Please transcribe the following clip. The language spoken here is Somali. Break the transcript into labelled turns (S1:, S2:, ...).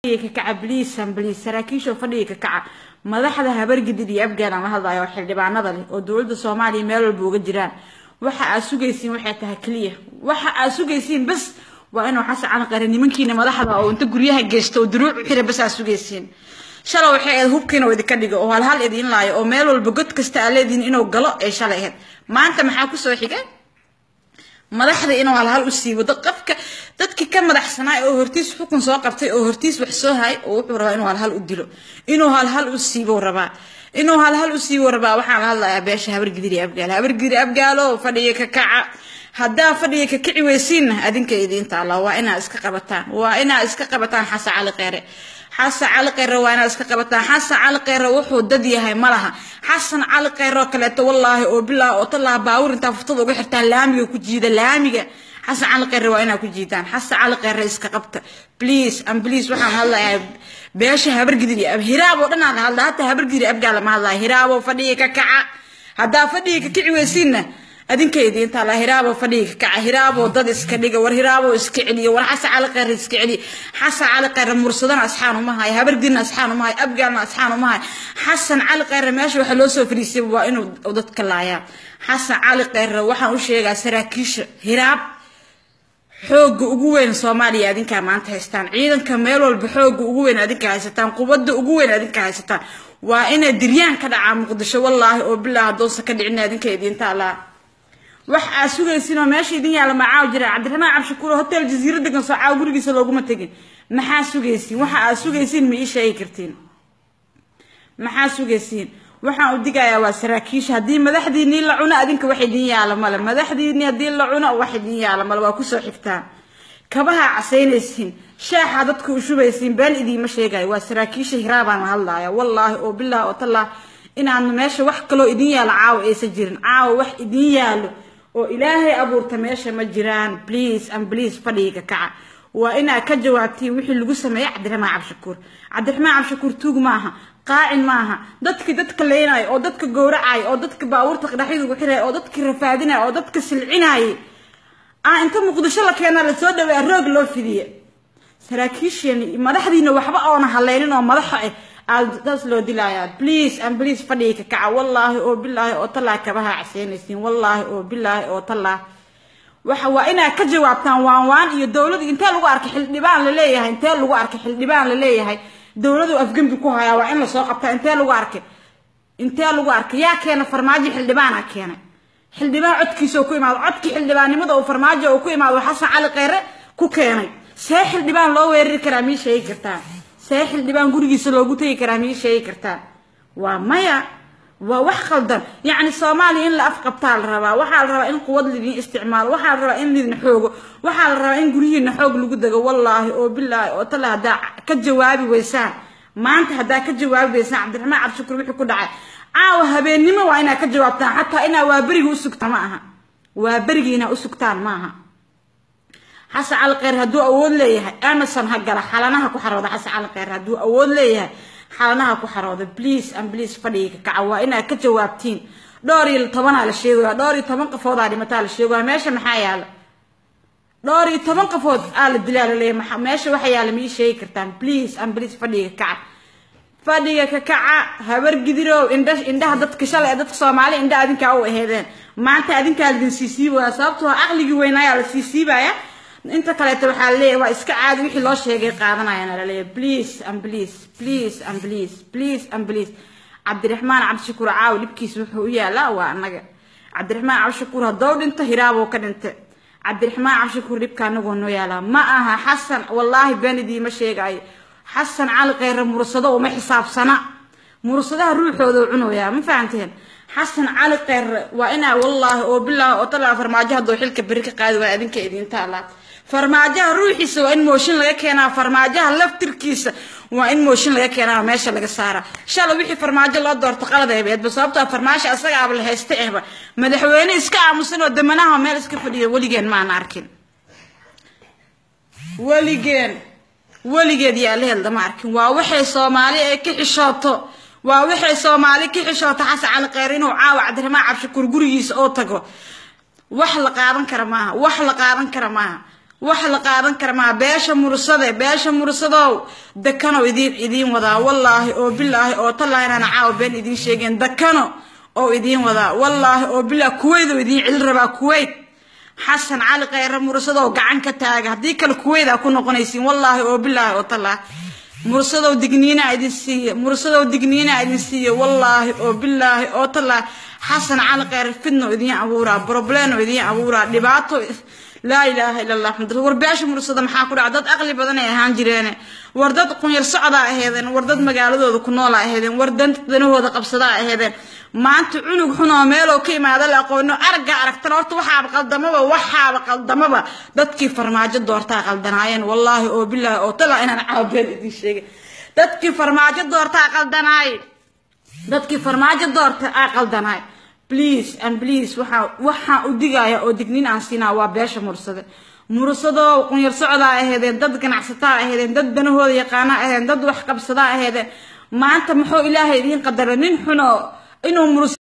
S1: ka kaca bliisan bliis saraakiisha fadhiga ka kaca madaxda habargidid iyo afgaan aan la hadlayo oo xildhibaanada leh oo dowladda soomaaliya meel walba uga jiraan waxa aad sugaysiin waxay tahay keliya waxa aad sugaysiin bas waa inuu xasan cali qare nimankiina madaxda oo inta guryaha geysta oo duruuc u xira bas aad sugaysiin shalay waxay ahayd hubkiina oo idinka dhigo oo halhal idin laayo oo meel walba god kasta aad leedihin inuu galo ay shalay ahayd maanta maxaa kusoo xigay madaxda inuu halhal u siibo qofka dadkii ka madaxsanaa oo hortiis xukun soo qabtay oo hortiis wax soo hay oo wuxuu rabaa inuu halhal u dilo inuu halhal u siibo rabaa inuu halhal u siibo rabaa waxaan la hadlayaa beesha habargidiri abgaal habargidiri abgaalo fadhiga ka kaca haddaa fadhiga ka kici weysiinna adinka idiinta allah waa inaa iska qabataan waa inaa iska qabataan xasan cali kheyre xasan cali kheyre waa inaa iska qabataan xasan cali kheyre wuxuu dad yahay ma laha xasan cali kheyre oo kaleeto wallaahi oo bilaa oo talaa baawur intaa furtada uga xirtaan laamiga ku jiida laamiga xasan cali kheyre waa inaa ku jiidaan xasan cali kheyre iska qabta please and please waxaan hadlayaa beesha habargidiri hiraab oo dhan aan hadla hataa habargidiri abgaa lama hadlaya hiraabo fadhiga ka kaca haddaa fadhiga ka kici weysiinna adinkeedi intaa la hiraabo fadhiga ka kaca hiraabo dad iska dhiga war hiraabo iska celiya war xasan cali kheyre iska celiya xasan cali kheyre mursadana asxaan uma hayo habargidina asxaan uma hayo abgaalna asxaan uma hayo xasan cali kheyre meesha waxa loo soo fariisay waa inuu dadka laayaa xasan cali kheyre waxaan u sheegaa saraakiisha hiraab xooga ugu weyn soomaaliya adinkaa maanta haystaan ciidanka meel walba xooga ugu weyn adinka haysataan qubada ugu weyn adinka haysataan waa inay diryaan ka dhacaa muqdisho wallaahi oo bilaa hadoonsa ka dhicin adinka idiinta allaa wax aad sugaysiin oo meesha idin yaalla macaaw jira cabdiraxmaan cabshakuur hotel jasiiro degan soo caaw gurigiisa looguma tegin maxaa sugaysiin waxa aad sugaysiin ma ii sheegi kartiin maxaa sugaysiin waxaan u digayaa waa saraakiisha haddii madaxdiinii la cuno adinka wax idin yaala male madaxdiinii haddii la cuno wax idin yaala male waa kusoo xigtaan kabaha casaynaysiin shaaxa dadka u shubaysiin been idiima sheegayo waa saraakiisha hiraabaan la hadlaya wallaahi oo bilah oo tallah inaan meesha wax kaloo idin yaalo caawa aysan jirin caawa wax idin yaalo oo ilaahay abuurta meesha ma jiraan please and please fadhiga kaca waa inaad ka jawaabtiin wixii lagu sameeyey cabdiraxmaan cabshakuur cabdiraxmaan cabshakuur tuug maaha qaacin maaha dadkii dadka leynayo oo dadka gowracaya oo dadka baabuurta qadhaxyada ugu xiraya oo dadka rafaadinaya oo dadka silcinayay ah inta muqdisho la keenaa lasoo dhaweeya roog loo fidiye saraakiisheeni madaxdiina waxba oona haleynin oo madaxa ah aadaas loo dilayaa please and please fadhiga ka kaca wallaahi oo bilaahi oo tallaa kabaha caseynaysiin wallaahi oo bilaahi oo tallaa waxa waa inaad ka jawaabtaan waan waan iyo dowladu intee lagu arkay xildhibaan la leeyahay intee lagu arkay xildhibaan la leeyahay dowladu afgembi ku hayaa waa in lasoo qabtaa intee lagu arkay intee lagu arkay yaa keena farmaajo xildhibaana keenay xildhibaan codkiisa oo ku imaado codkii xildhibaannimada oo farmaajo oo ku imaado xasan cali kheyre ku keenay see xildhibaan loo weerari karaa mii sheegi kartaa see xildhibaan gurigiisa loogu tegi karaa mii sheegi kartaa waa maya waa wax khaldan yacni soomaaliya in la afqabtaa la rabaa waxaa la rabaa in quwad lidin isticmaalo waxaa la rabaa in lidin xoogo waxaa la rabaa in guryihiina xoog lagu dego wallaahi oo bilaahi oo tale haddaa ka jawaabi weysaan maanta haddaa ka jawaabi weysaan cabdiraxmaan cabshakuur wixii ku dhacay caawa habeennimo waa inaad ka jawaabtaan xataa inaa waa beriga u sugtaan ma aha waa berigi inaa u sugtaan ma aha xasan cali kheyr hadduu awood leeyahay amazon ha gala xalanaha ku xarooda xasan cali kheyr hadduu awood leeyahay xalanaha ku xarooda please and please fadhiga ka kaca waa inaad ka jawaabtiin dhowr iyo tobanaa la sheegaya dhowr iyo toban qafoodaa dhimataa la sheegaya meesha maxaa yaala dhowr iyo toban qafood aa la dilaa la leeyahay meesha waxa yaala ma ii sheegi kartaan please and please fadhiga ka kaca fadhiga ka kaca habar gidirow indha indhaha dadka shalay dadka soomaali indha adinkaa u aheedeen maanta adinkaa ladin sii siibaya sababtoo aqligii weynaayaa la sii siibaya inta kaleeto waxaa laleeyahay waa iska caadi wixii loo sheegay qaadanayana laleeyahay please and please please and please please and please cabdiraxmaan cabdishakuur caawi dhibkiisa wuxuu u yaalaa waa annaga cabdiraxmaan cabdishakuur haddou dhinto hiraaboo ka dhintay cabdiraxmaan cabdishakuur dhibka anagoo noo yaalaa ma aha xasan wallaahi been idiima sheegaayo xasan cali kheyre mursado uma xisaabsana mursadaha ruuxooda cunoyaa ma fahanteen xasan cali kheyre waa inaa wallaahi oo bilaahi oo talaa farmaajo haddoo xilka beri ka qaadi waa adinka idiinta allaa farmaajaha ruuxiisa waa in mooshin laga keenaa farmaajaha laftirkiisa waa in mooshin laga keenaa meesha laga saaraa shalay wixii farmaajo loo doorto qalad ebeedba sababtoo farmaasho asagaaba la haysta ehba madaxweyne iska aamusan oo damanaha meel iska fadhiya weligeen maana arkin weligeen weligeed yaa la heldama arkin waa waxay soomaali ay ka xishooto waa waxay soomaali ka xishooto xasan cali kheyr inuu caawa cabdiraxmaan cabshakuur gurigiisa oo tago wax la qaadan kara maaha wax la qaadan kara maaha wax la qaadan kara maa beesha mursade beesha mursadow dakano idiin idiin wadaa wallaahi oo bilaahi oo tallaahi inaan caawa been idiin sheegeen dakano oo idiin wadaa wallaahi oo bilaahi kuweyt oo idiin celi rabaa kuweyt xasan cali khayre mursadow gacan ka taaga haddii kale kuweydaa ku noqonaysiin wallaahi oo bilaahi oo tallaahi mursadow digniina idin siiye mursadow digniina idin siiye wallaahi oo bilaahi oo tallaahi xasan cali khayre fidno idiin abuuraa problemo idiin abuuraa dhibaato laa ilaaha ila allah xamd war beesha mursada maxaa ku dhaca dad aqli badan ay ahaan jireene war dad qunyar socdaa aheedeen war dad magaaladooda ku noola aheedeen war dan danahooda qabsadaa aheedeen maanta cunug xun oo meeloo ka imaada la aqoono aragga aragtana horta waxaaba qaldamaba waxaaba qaldamaba dadkii farmaajo doortaa qaldanaayeen wallaahi oo bilaahi oo talaa inaan caabeen idiin sheegay dadkii farmaajo doortaa qaldanaay dadkii farmaajo doorta aa qaldanaay please and please waxaa waxaan u digaya oo dignin aan siinaa waa beesha mursade mursadoo qunyar socdaa aheedeen dad ganacsataa aheedeen dad danahooda yaqaana aheedeen dad wax qabsadaa aheedeen maanta muxuu ilaahay idiin qadaray nin xunoo inuu murs